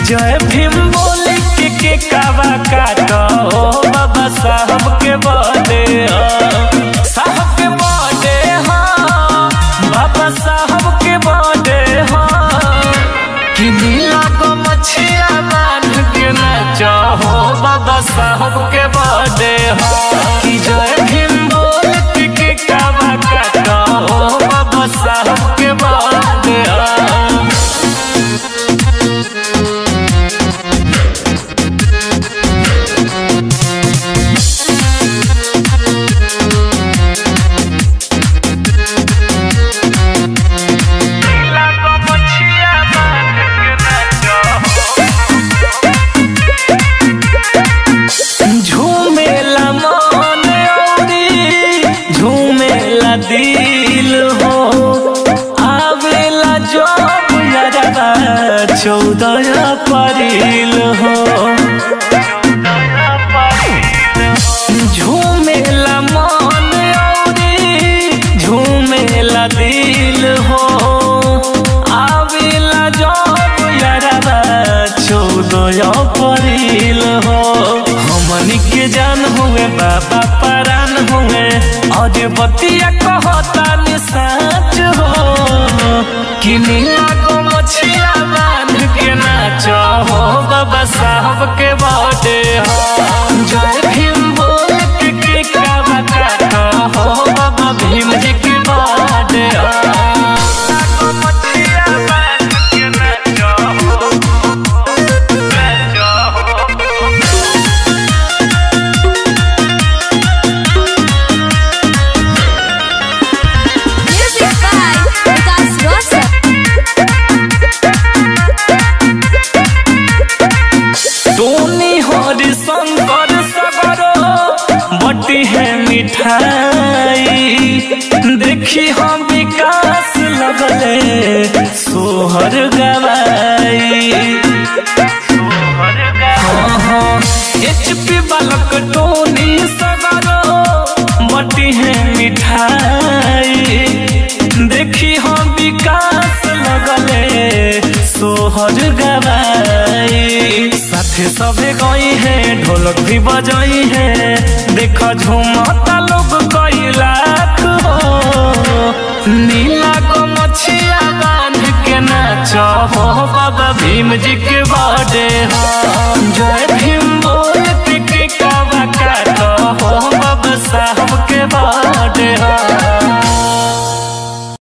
जय भीम बोली के के कावा काटो बाबा साहब के बर्थडे ह साहब के बर्थडे ह बाबा साहब के बर्थडे ह कि नीला को मछिया बांध के नाचो हो बाबा साहब के बर्थडे ह कि जय भीम बोल के के कावा काटो हो बाबा साहब के बर्थडे ह झूमेला मन औरी झूमेला दिल हो आवेला जब यारबा चौदह अप्रैल हो झूमेला मन औरी झूमेला दिल हो आवेला जब यारबा चौदह अप्रैल हो हमनी के जान हुए बाबा परान हुए और बतिया कहता नि साच हो कि नीला को मछिया बांध के नाचो हो बाबा साहब के बर्थडे हो जय भीम बोल के के कावा काटो हो बाबा भीम जी के बर्थडे हो नीला को मछिया बांध के नाचो हो नाचो हो Music by Vikas Rosas. टोनी हरि शंकर सगरो बटी है मिठाई देखी हम विकास लगले सोहर गवाई हाँ हाँ एचपी बालक टोनी सगरो बटी है मिठाई देखी हम विकास लगले सोहर गवाई साथे सबे गई है ढोलक भी बजाई है देखो झूमता लोग कई लाख हो नीला को मछिया बांध के नाचो हो बाबा भीम जी के